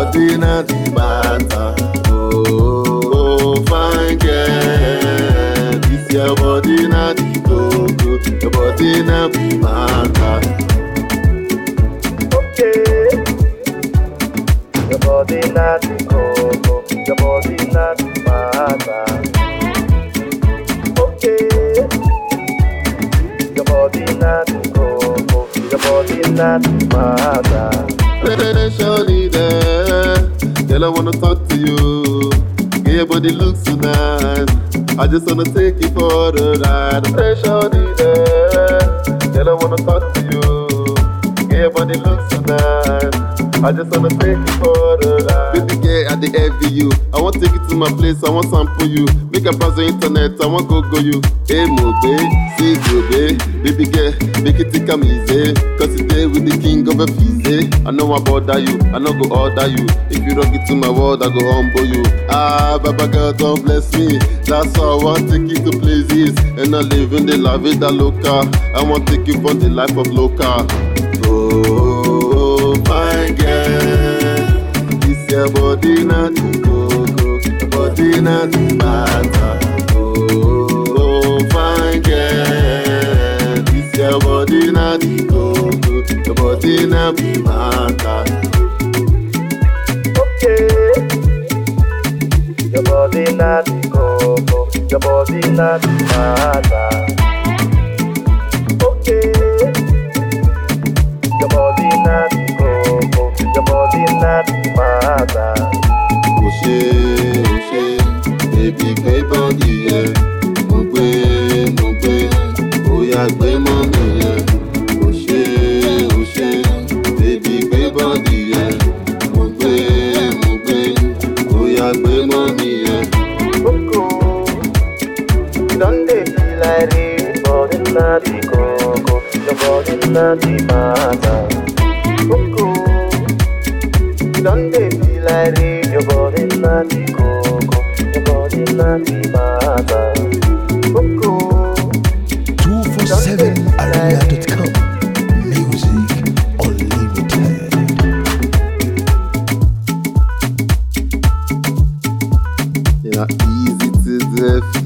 body na the matter. Oh, fine girl, this your body na the go-go. Your body na the matter. Okay. Your body not the coco, your body not the matter. Okay. Your body not the coco, your body not the matter. Hey, Shorty there, girl I wanna talk to you. Girl, your body looks so nice. I just wanna take you for the ride. Hey, Shorty there, girl I wanna talk to you. Girl, your body looks so nice. I just wanna take you for the ride. Baby girl, I dey envy you. I want take you to my place. I want sample you. Make a browse the internet. I want go go you. Hey, mo babe, see go babe. Baby girl, make it take am easy. Cause today with the king of a fizzy. I know I bother you. I know go order you. If you don't get to my world, I go humble you. Ah, Baba God, don't bless me. That's how I want take you to places. And I live in the la vida loca. I want take you from the life of loca. Oh, fine girl. This your body na the coco, your body na the matter. Oh, fine girl. This your body na the coco, your body na the matter. Okay. Your body not the coco, your body not the matter. Okay. Your body not the coco, your body not the matter. Ó ṣe, ó ṣe, baby gbé bọ́ọ̀dì yẹn. Mo gbé, mo gbé, ó yá gbé mọ́ mi yẹn. Ó ṣe, ó ṣe, baby gbé bọ́ọ̀dì yẹn. Mo gbé, mo gbé, ó yá gbé mọ́ mi yẹn. Coco, you don't dey feel like rain, body not the coco, your body not the matter. Coco, you don't dey feel like rain, your body not the coco, your body not the matter. Coco, 247area.com Music Unlimited. You know, easy to the